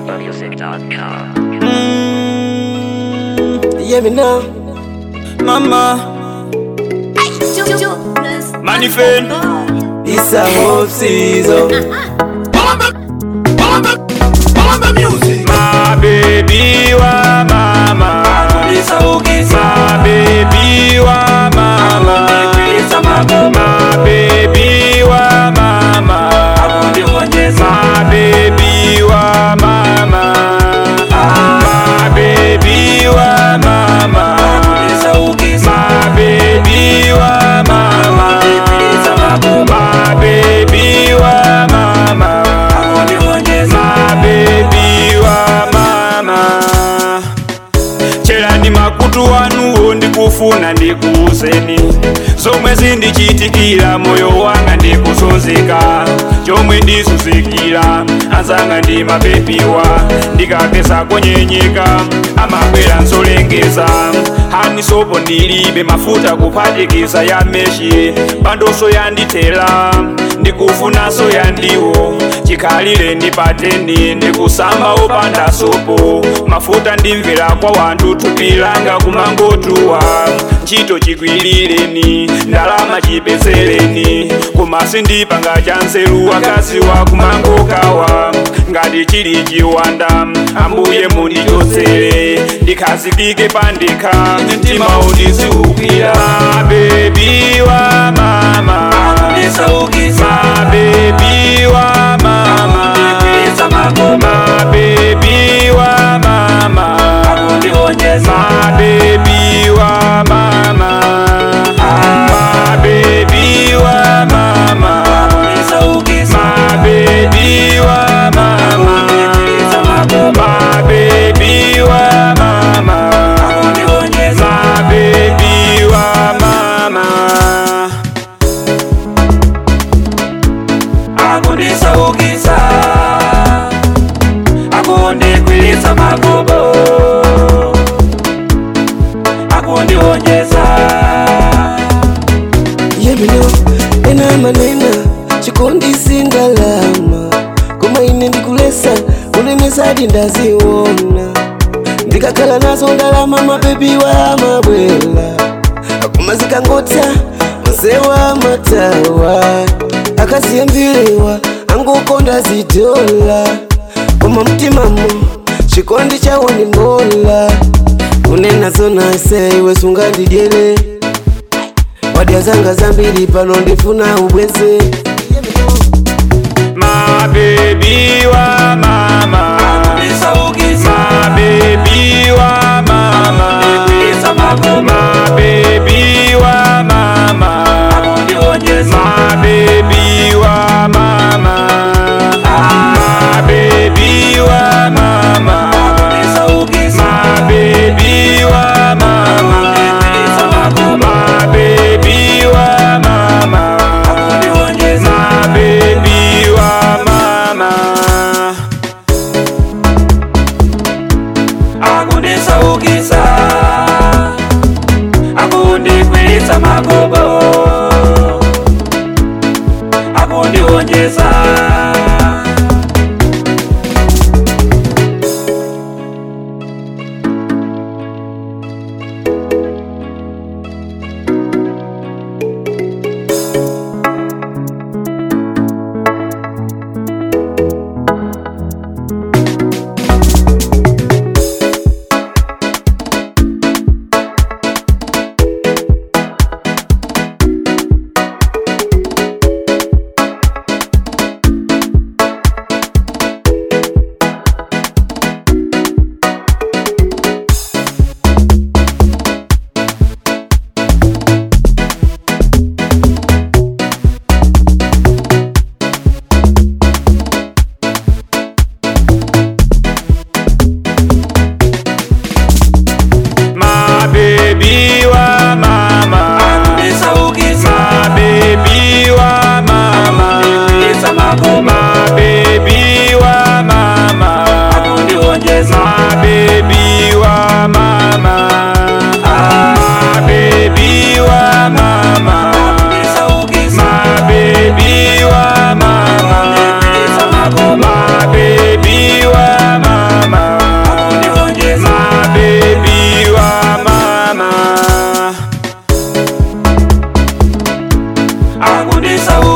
SoundCloudMusic.com. Mm, yeah, me now. Mama, Manifest. it's a hope season. My baby wa mama It's a hockey My baby wa mama My baby wa mama My baby wa mama My baby wa mama My baby wa mama My baby wa mama My baby wa mama cherani makutu wanuwo ndikufuna ndikuuzeni zomwe zindichitikira moyo wanga ndikusonzeka chomwe ndisuzikira anzanga ndi mapepiwa ndikapesa konyenyeka amabwera nsolengeza hani sopo ndilibe mafuta kuphatikiza ya meshi pandoso yandithera ndikufunanso yandiwo chikhalire ndipateni ndikusamba opanda sopo mafuta ndimvera kwa wanthu thupi langa kumangotuwa ntchito chikwilireni ndalama chipezereni koma sindipanga cha nzeru akazi wa kumangokawa ngati chili chiwanda ambuye mundichotsere ndikhazikike pandekha mtima undiziukira bebi wa mama My baby wa mama My baby wa mama My baby wa mama My baby wa mama My baby wa mama My baby wa mama My baby wa mama akundisaukisa akundikwilitsa magobo akundionyesa yemino ena manena chikondisi ndalama koma ine ndikulesa kulemesadi ndaziwona ndikakhala nazo ndalama mabebiwa amabwela akoma zikangotsa mzewa matawa akaziyembilewa angokonda zidola koma mtimamo chikondi chawo ndi ngola kunena zona ise iwe sungandidyere wadya zanga zambiri pano ndifuna ubweze My baby wa mama My baby wa mama My baby wa mama My baby wa mama My baby wa mama My baby wa mama My baby wa mama My baby wa mama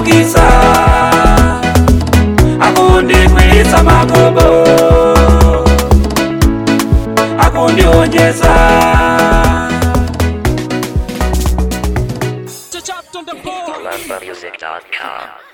akundisaukisa akundikwisa magobo akundionyesa Music.com.